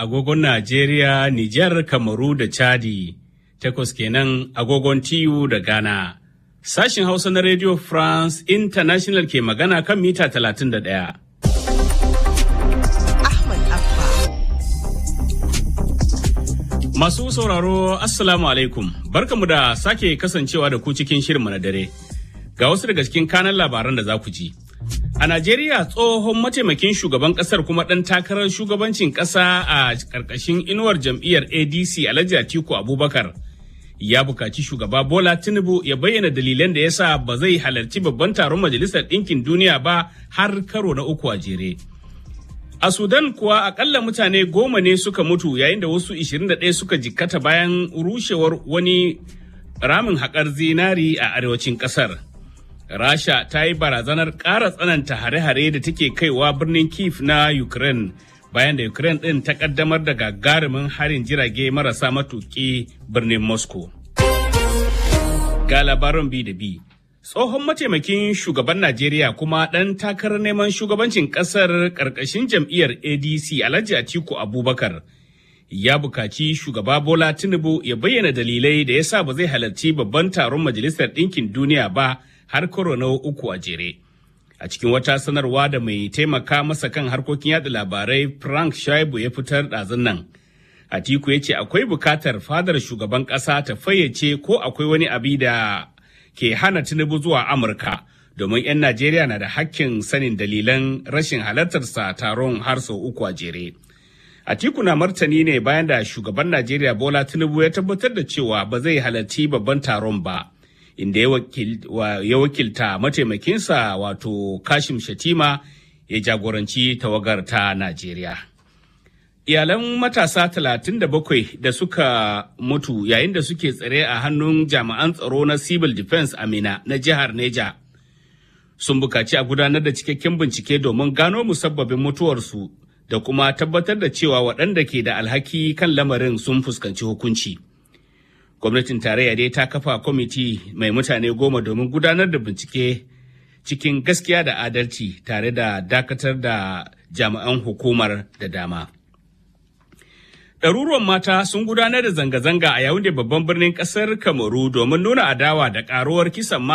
agogon Najeriya, Nijar, Kamaru da Chadi, takwas kenan agogon TU da Ghana. Sashin Hausa na Radio France International ke magana kan mita 31. Ahmad Abba. Masu sauraro, Assalamu alaikum, barkamu da sake kasancewa da ku cikin shirinmu na dare. Ga wasu daga cikin kanan labaran da za ku ji. A Najeriya tsohon mataimakin shugaban kasar kuma ɗan takarar shugabancin ƙasa a ƙarƙashin inuwar jam'iyyar ADC Alhaji Atiku Abubakar ya bukaci shugaba Bola Tinubu ya bayyana dalilan da ya sa ba zai halarci babban taron Majalisar Ɗinkin Duniya ba har karo na uku a jere. A Sudan kuwa akalla mutane goma ne suka mutu yayin da wasu 21 suka jikkata bayan rushewar wani ramin haƙar zinari a arewacin ƙasar. Rasha ta yi barazanar ƙara tsananta hare-hare da take kaiwa birnin Kiev na Ukraine bayan da Ukraine ɗin ta ƙaddamar da gagarumin harin jirage marasa matuƙi birnin Moscow. Ga labaran bi da bi. Tsohon mataimakin shugaban Najeriya kuma ɗan takarar neman shugabancin ƙasar ƙarƙashin jam'iyyar ADC Alhaji Atiku Abubakar ya bukaci shugaba Bola Tinubu ya bayyana dalilai da ya sa ba zai halarci babban taron Majalisar Ɗinkin Duniya ba har karo na uku a jere. A cikin wata sanarwa da mai taimaka masa kan harkokin yada labarai Frank Shaibu ya fitar ɗazun nan. Atiku ya ce akwai bukatar fadar shugaban ƙasa ta fayyace ko akwai wani abi da ke hana Tinubu zuwa Amurka domin 'yan Najeriya na da hakkin sanin dalilan rashin halartarsa taron har sau uku a jere. Atiku na martani ne bayan da shugaban Najeriya Bola Tinubu ya tabbatar da cewa ba zai halarci babban taron ba. inda ya wakilta mataimakinsa wato kashim shatima ya jagoranci tawagar ta najeriya iyalan matasa 37 da suka mutu yayin da suke tsare a hannun jami'an tsaro na civil defense amina na jihar neja sun bukaci a gudanar da cikakken bincike domin gano musabbabin mutuwarsu da kuma tabbatar da cewa waɗanda ke da alhaki kan lamarin sun fuskanci hukunci. gwamnatin tarayya dai ta kafa kwamiti mai mutane goma domin gudanar da bincike cikin gaskiya da adalci tare da dakatar da jami'an hukumar da dama. Ɗaruruwan mata sun gudanar da zanga-zanga a yawun da babban birnin ƙasar Kamaru domin nuna adawa da ƙaruwar kisan